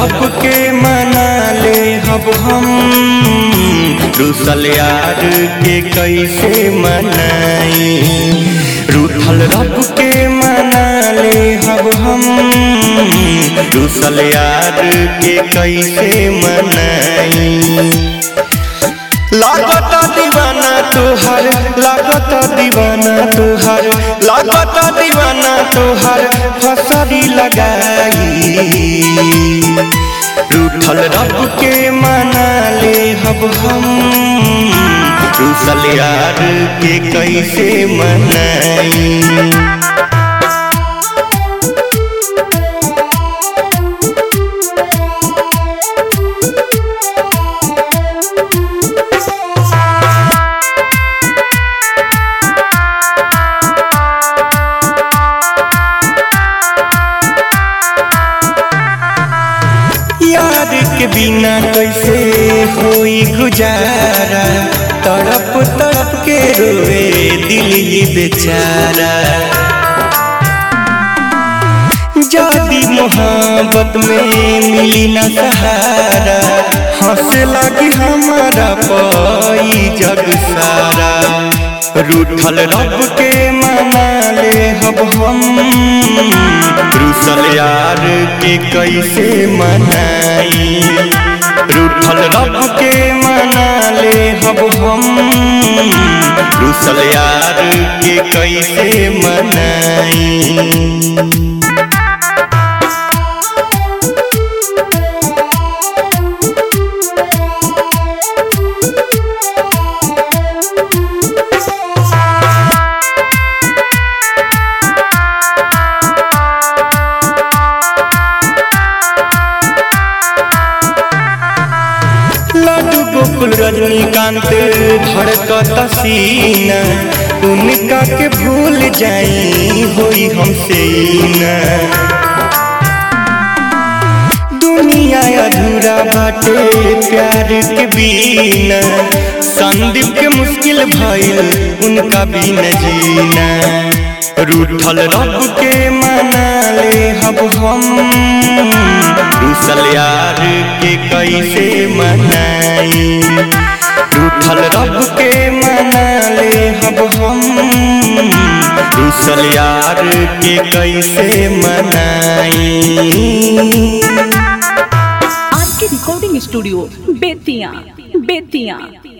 रब के मना ले हब हम रूसल यार के कैसे मनाई रूठल रब के मना ले हब हम रूसल यार के कैसे मनाई लागत दीवाना तुहर लागत दीवाना तुहर लागत दीवाना तुहर फसरी लगाई रूठल रब के मना ले हब हम रूसल यार के कैसे मनाई यार के बिना कैसे होई गुजारा तड़प तड़प के रोए दिल ये बेचारा जादी मोहब्बत में मिली न सहारा हंसे लगी हमारा पाई जग सारा रूठल रब के मना ले हब हम रूसल यार के कैसे मनाई रूठल रब के मना ले हब हम रूसल यार के कैसे मनाई लड्डू गोकुल रजनीकांत धड़कत सीना उनका के भूल जाई होई हमसे ना दुनिया अधूरा बाटे प्यार के बिना संदीप के मुश्किल भइल उनका बिना जीना रूठल रब के मना ले हब हम रूसल यार के कैसे मनाई रूठल रब के मना ले हब हम रूसल यार के कैसे मनाई आर के रिकॉर्डिंग स्टूडियो बेतिया बेतिया